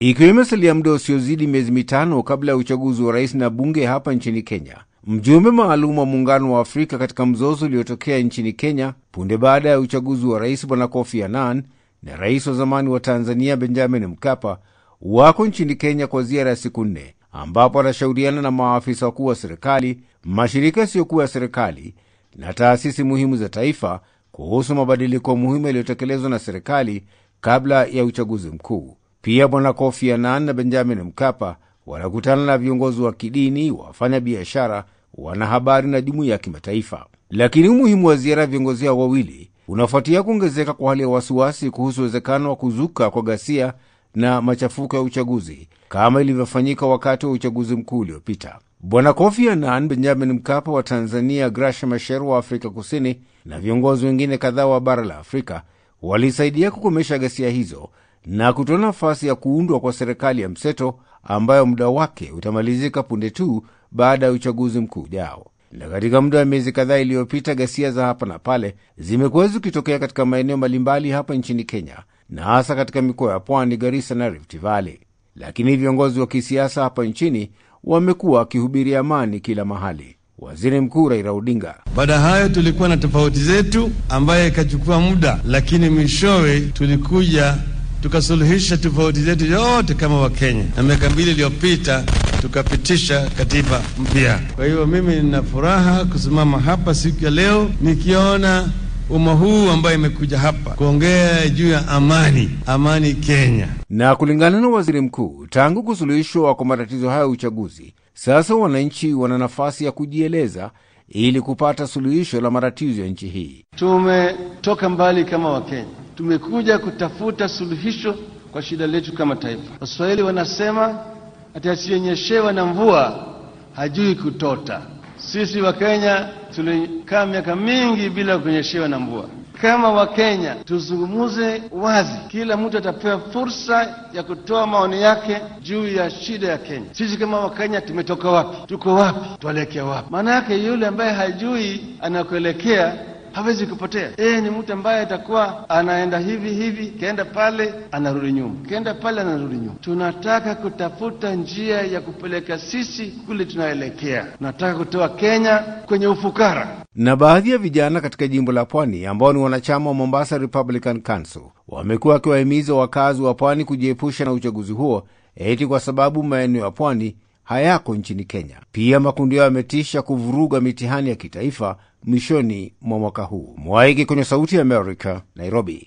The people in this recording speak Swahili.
Ikiwa imesalia muda usiozidi miezi mitano kabla ya uchaguzi wa rais na bunge hapa nchini Kenya, mjumbe maalum wa Muungano wa Afrika katika mzozo uliotokea nchini Kenya punde baada ya uchaguzi wa rais Bwana Kofi Annan na rais wa zamani wa Tanzania Benjamin Mkapa wako nchini Kenya kwa ziara ya siku nne, ambapo anashauriana na maafisa wakuu wa serikali, mashirika yasiyokuwa ya serikali na taasisi muhimu za taifa kuhusu mabadiliko muhimu yaliyotekelezwa na serikali kabla ya uchaguzi mkuu. Pia Bwana Kofi Annan na Benjamin Mkapa wanakutana na viongozi wa kidini, wafanya biashara, wanahabari na jumuiya ya kimataifa. Lakini umuhimu wa ziara ya viongozi hao wawili unafuatia kuongezeka kwa hali ya wasiwasi kuhusu uwezekano wa kuzuka kwa ghasia na machafuko ya uchaguzi kama ilivyofanyika wakati wa uchaguzi mkuu uliopita. Bwana Kofi Annan, Benjamin Mkapa wa Tanzania, Graca Machel wa Afrika Kusini na viongozi wengine kadhaa wa bara la Afrika walisaidia kukomesha ghasia hizo na kutoa nafasi ya kuundwa kwa serikali ya mseto ambayo muda wake utamalizika punde tu baada ya uchaguzi mkuu ujao. Na katika muda wa miezi kadhaa iliyopita, ghasia za hapa na pale zimekuwa zikitokea katika maeneo mbalimbali hapa nchini Kenya, na hasa katika mikoa ya Pwani, Garissa na Rift Valley. Lakini viongozi wa kisiasa hapa nchini wamekuwa wakihubiria amani kila mahali. Waziri Mkuu Raila Odinga: baada ya hayo tulikuwa na tofauti zetu ambaye ikachukua muda, lakini mwishowe tulikuja tukasuluhisha tofauti zetu yote kama Wakenya, na miaka mbili iliyopita tukapitisha katiba mpya. Kwa hiyo mimi nina furaha kusimama hapa siku ya leo nikiona umma huu ambayo imekuja hapa kuongea juu ya amani, amani Kenya. Na kulingana na waziri mkuu, tangu kusuluhishwa kwa matatizo haya ya uchaguzi, sasa wananchi wana nafasi ya kujieleza ili kupata suluhisho la matatizo ya nchi hii. Tumetoka mbali kama Wakenya, tumekuja kutafuta suluhisho kwa shida letu kama taifa. Waswahili wanasema ati asiyenyeshewa na mvua hajui kutota. Sisi Wakenya tulikaa miaka mingi bila kunyeshewa na mvua. Kama Wakenya tuzungumuze wazi, kila mtu atapewa fursa ya kutoa maoni yake juu ya shida ya Kenya. Sisi kama Wakenya tumetoka wapi? Tuko wapi? Tuelekea wapi? Maana yake yule ambaye hajui anakuelekea hawezi kupotea. Yeye ni mtu ambaye atakuwa anaenda hivi hivi, kaenda pale anarudi nyuma, kaenda pale anarudi nyuma. Tunataka kutafuta njia ya kupeleka sisi kule tunaelekea. Tunataka kutoa Kenya kwenye ufukara. Na baadhi ya vijana katika jimbo la Pwani ambao ni wanachama wa Mombasa Republican Council wamekuwa wakiwahimiza wakazi wa Pwani kujiepusha na uchaguzi huo eti kwa sababu maeneo ya Pwani hayako nchini Kenya. Pia makundi yao yametisha kuvuruga mitihani ya kitaifa mwishoni mwa mwaka huu. Mwaiki kwenye Sauti ya Amerika, Nairobi.